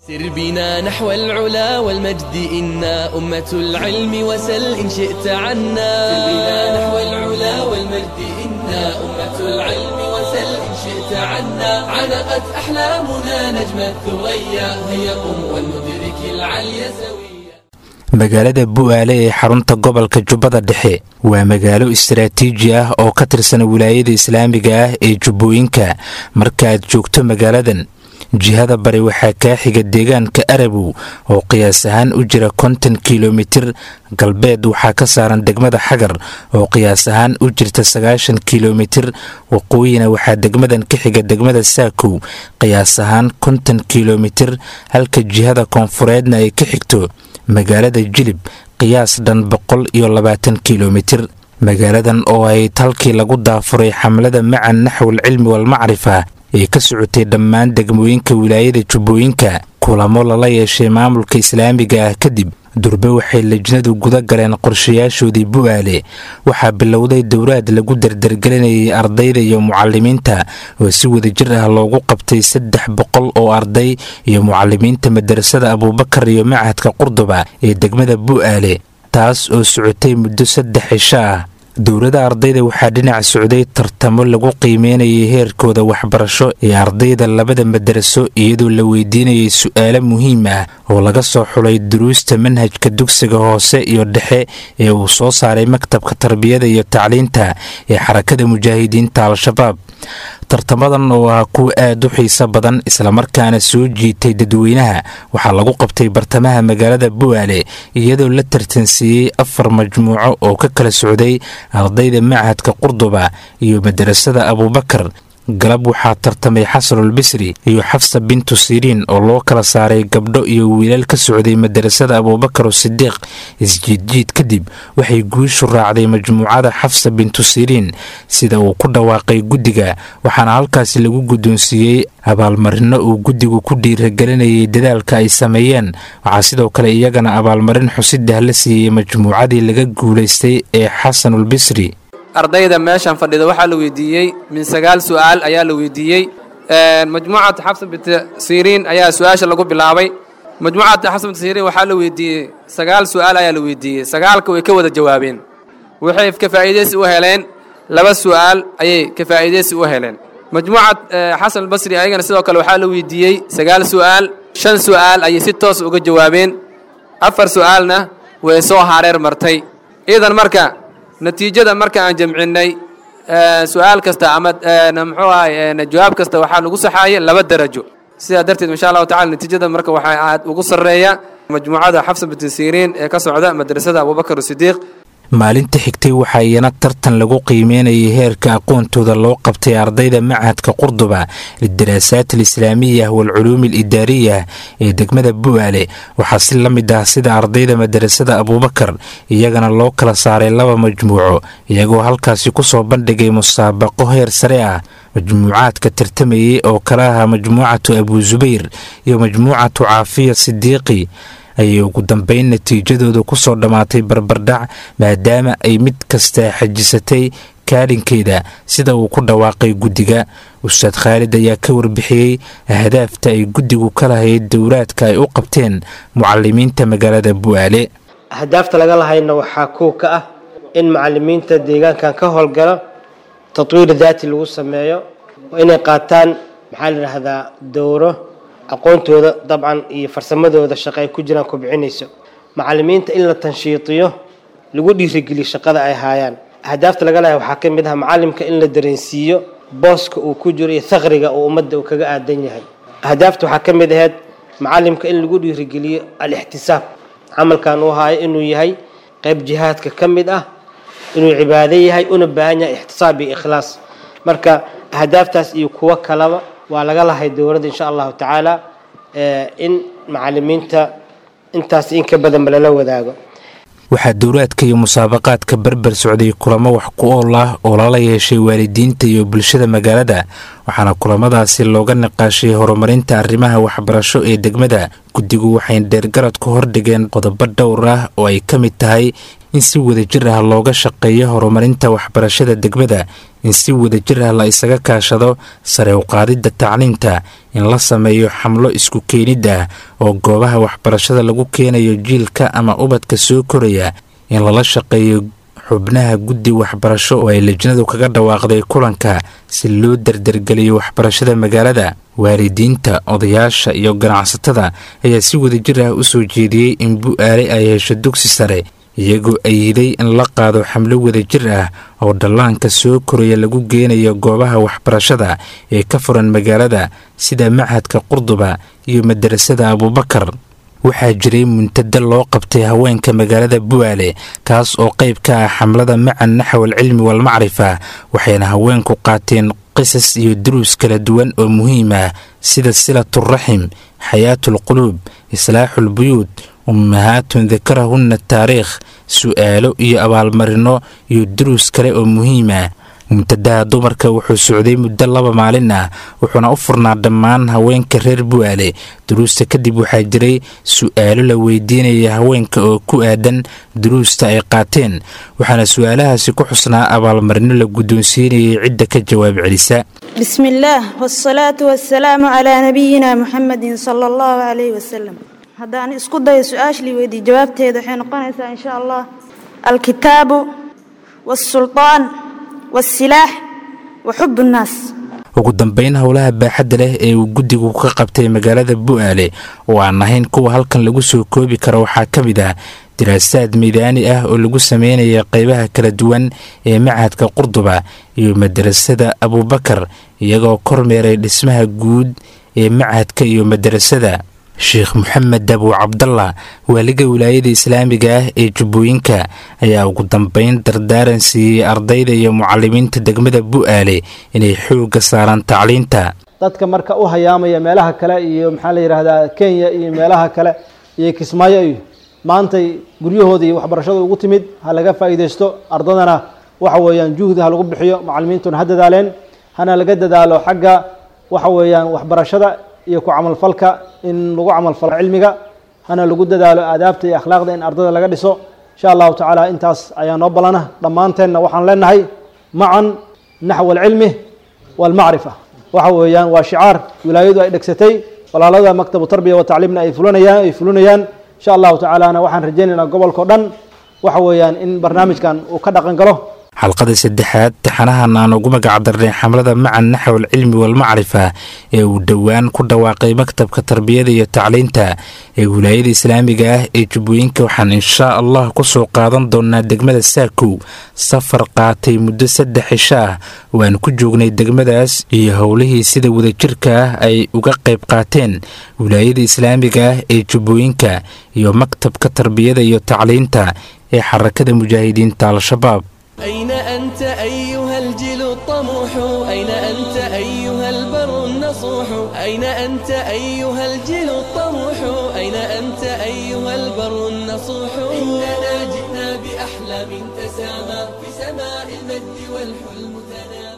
سر بنا نحو العلا والمجد إنا أمة العلم وسل إن شئت عنا سر بنا نحو العلا والمجد إنا أمة العلم وسل إن شئت عنا علقت أحلامنا نجم الثريا هيا قم ولندرك العلي سويا magaalada bu'aale ee xarunta gobolka jubbada dhexe waa magaalo istaraatiiji ah oo ka tirsan wilaayada islaamiga ah ee jubbooyinka markaaad joogto magaaladan jihada bari waxaa kaa xiga deegaanka arabow oo qiyaas ahaan u jira konton kilomitir galbeed waxaa ka saaran degmada xagar oo qiyaas ahaan u jirta sagaashan kilomitir waqooyina waxaa degmadan ka xiga degmada saakow qiyaas ahaan konton kilomitir halka jihada koonfureedna ay ka xigto magaalada jilib qiyaas dhan boqol iyo labaatan kilomitir magaaladan oo ahayd halkii lagu daafuray xamlada macan naxwal cilmi walmacrifa ee ka socotay dhammaan degmooyinka wilaayada jubbooyinka kulamo lala yeeshay maamulka islaamiga ah kadib durbe waxay lejnadu guda galeen qorshayaashoodii bu'aale waxaa bilowday dowraad lagu dardargelinayay ardayda iyo mucalimiinta oo si wadajir ah loogu qabtay saddex boqol oo arday iyo mucalimiinta madarasada abuubakar iyo machadka qurduba ee degmada bu'aale taas oo socotay muddo saddex cisho ah dowladda ardayda waxaa dhinac socday tartamo lagu qiimeynayay heerkooda waxbarasho ee ardayda labada madaraso iyadoo la weydiinayay su-aalo muhiim ah oo laga soo xulay duruusta manhajka dugsiga hoose iyo dhexe ee uu soo saaray maktabka tarbiyada iyo tacliinta ee xarakada mujaahidiinta al-shabaab tartamadan oo ah kuwa aad u xiiso badan islamarkaana soo jiitay dadweynaha waxaa lagu qabtay bartamaha magaalada bu'aale iyadoo la tartansiiyey afar majmuuco oo ka kala socday ardayda machadka qurduba iyo madarasada abuubakar galab waxaa tartamay xasanul bisri iyo xafsa bintu siriin oo loo kala saaray gabdho iyo wiilal ka socday madarasada abuubakar sidiiq isjiidjiid kadib waxay guushu raacday majmuucada xafsa bintu siriin sida uu ku dhawaaqay guddiga waxaana halkaasi lagu guddoonsiiyey abaalmarino uu guddigu ku dhiiragelinayay dadaalka ay sameeyeen waxaa sidoo kale iyagana abaalmarin xusidah la siiyey majmuucadii laga guulaystay ee xasanul bisri ardayda meeshan fadhida waxaa la weydiiyey min sagaal su'aal ayaa la weydiiyey majmuucata xabsa binti siriin ayaa su-aasha lagu bilaabay majmuucata xabsa binti siriin waxaa la weydiiyey sagaal su'aal ayaa la weydiiyey sagaalka way ka wada jawaabeen waxay ka faa'iidaysi u heleen laba su'aal ayay ka faa'iidaysi u heleen majmuucad xasan albasri ayagana sidoo kale waxaa la weydiiyey sagaal su'aal shan su'aal ayay si toos uga jawaabeen afar su'aalna way soo hareer martay iidan marka natiijada marka aan jamcinnay su-aal kasta ama muxuu ahay jawaab kasta waxaa lagu saxaayay laba darajo sidaa darteed insha allahu tacala natiijada marka waxaa aad ugu sarreeya majmuucada xafsa binti siriin ee ka socda madrasada abubakar sidiiq maalinta xigtay waxaa iyana tartan lagu qiimeynayay heerka aqoontooda loo qabtay ardayda machadka qurduba lidaraasaat alislaamiya waalculuumi alidaariya ee degmada bu'aale waxaa si la mid ah sida ardayda madarasada abuubakar iyagana loo kala saaray laba majmuuco iyagoo halkaasi kusoo bandhigay musaabaqo heer sare ah majmuucaadka tartamayay oo kala ahaa majmuucatu abuu subayr iyo majmuucatu caafiya sidiiqi ayay ugu dambeyn natiijadooda ku soo dhammaatay barbardhac maadaama ay mid kasta xajisatay kaalinkeeda sida uu ku dhawaaqay guddiga ustaad khaalid ayaa ka warbixiyey ahdaafta ay guddigu ka lahayd dowraadka ay u qabteen mucalimiinta magaalada bu'aale ahdaafta laga lahayna waxaa kuw ka ah in macalimiinta deegaankan ka howlgalo tatwiir daati lagu sameeyo oo inay qaataan maxaa la yidhaahdaa dowro aqoontooda dabcan iyo farsamadooda shaqo ay ku jiraan kobcinayso macalimiinta in la tanshiitiyo lagu dhiirigeliyo shaqada ay haayaan ahdaafta laga lehay waxaa ka mid ah macalimka in la dareensiiyo booska uu ku jiro iyo thaqriga uu ummadda uu kaga aadan yahay ahdaafta waxaa ka mid ahayd macalimka in lagu dhiirigeliyo al-ixtisaab camalkan uu haayo inuu yahay qayb jihaadka ka mid ah inuu cibaado yahay una baahan yahay ixtisaab iyo ikhlaas marka ahdaaftaas iyo kuwo kalaba waa laga lahay dowladda insha allahu tacaala in macalimiinta intaas in ka badanba lala wadaago waxaa dowraadka iyo musaabaqaadka berber socday kulamo wax ku ool ah oo lala yeeshay waalidiinta iyo bulshada magaalada waxaana kulamadaasi looga niqaashay horumarinta arrimaha waxbarasho ee degmada guddigu waxay dheergarad ku hordhigeen qodobo dhowr ah oo ay ka mid tahay in si wadajir ah looga shaqeeyo horumarinta waxbarashada degmada in si wadajir ah la isaga kaashado sare u qaadidda tacliinta in la sameeyo xamlo isku keenid ah oo goobaha waxbarashada lagu keenayo jiilka ama ubadka soo koraya in lala shaqeeyo xubnaha guddi waxbarasho oo ay lejnadu kaga dhawaaqday kulanka si loo dardargeliyo waxbarashada magaalada waalidiinta odayaasha iyo ganacsatada ayaa si wadajir ah u soo jeediyey in bu-aale ay hesho dugsi sare iyagoo ayiday in la qaado xamlo wadajir ah oo dhallaanka soo koraya lagu geenayo goobaha waxbarashada ee ka furan magaalada sida machadka qurduba iyo madarasada abuubakar waxaa jiray muntada loo qabtay haweenka magaalada bu'aale kaas oo qayb ka ah xamlada macan naxwal cilmi walmacrifa waxayna haweenku qaateen qisas iyo duruus kala duwan oo muhiim ah sida silaturaxim xayaatulquluub islaaxulbuyuud ummahaatun dakarahunna taariikh su'aalo iyo abaalmarino iyo duruus kale oo muhiim ah muntadaha dumarka wuxuu socday muddo laba maalin ah wuxuuna u furnaa dhammaan haweenka reer bu'aale duruusta kadib waxaa jiray su'aalo la weydiinaya haweenka oo ku aadan duruusta ay qaateen waxaana su'aalahaasi ku xusnaa abaalmarino la guddoonsiinayay cidda ka jawaab celisa بسم الله والصلاة والسلام على نبينا محمد صلى الله عليه وسلم haddaan isku dayo su-aashii weydii jawaabteeda waxay noqonaysaa in sha allah alkitaabu wاsulطaan wاsilaax wa xub الnaas ugu dambeyn howlaha baaxadda leh ee uu guddigu ka qabtay magaalada bu'aale oo aan ahayn kuwa halkan lagu soo koobi karo waxaa ka mid ah diraasaad miidaani ah oo lagu sameynaya qeybaha kala duwan ee machadka qurduba iyo madarasada abuubakar iyagoo kormeeray dhismaha guud ee machadka iyo madarasada sheekh moxamed abu cabdalla waaliga wilaayada islaamiga ah ee jubbooyinka ayaa ugu dambeyn dardaaran siiyey ardayda iyo mucalimiinta degmada bu'aale inay xoogga saaraan tacliinta dadka marka u hayaamaya meelaha kale iyo maxaa la yidhaahdaa kenya iyo meelaha kale iyo kismaayo iyo maantay guryahooda iyo waxbarashada ugu timid ha laga faa'iidaysto ardadana waxa weeyaan juhdi ha lagu bixiyo macalimiintuna ha dadaaleen hana laga dadaalo xagga waxa weeyaan waxbarashada iyo ku camalfalka in lagu camalfalo cilmiga hana lagu dadaalo aadaabta iyo akhlaaqda in ardada laga dhiso insha allahu tacaala intaas ayaa noo ballana dhammaanteenna waxaan leenahay macan naxw alcilmi waalmacrifa waxa weeyaan waa shicaar wilaayadu ay dhegsatay walaalada maktabu tarbiya wa tacliimna ay fulinayaan ay fulinayaan insha allahu tacaalana waxaan rajaynaynaa gobolkao dhan waxa weeyaan in barnaamijkan uu ka dhaqan galo xalqada saddexaad taxanahan aan ugu magac darnay xamlada macan naxwal cilmi walmacrifa ee uu dhowaan ku dhawaaqay maktabka tarbiyada iyo tacliinta ee wilaayada islaamiga ah ee jubbooyinka waxaan inshaa allah ku soo qaadan doonaa degmada saakow safar qaatay muddo saddex cisho ah oo aan ku joognay degmadaas iyo howlihii sida wadajirka ah ay uga qayb qaateen wilaayada islaamiga ah ee jubbooyinka iyo maktabka tarbiyada iyo tacliinta ee xarakada mujaahidiinta al-shabaab أين أنت أيها الجيل الطموح أين أنت أيها البر النصوح أين أنت أيها الجيل الطموح أين أنت أيها البر النصوح إننا جئنا بأحلام تسامى في سماء المجد والحلم تنام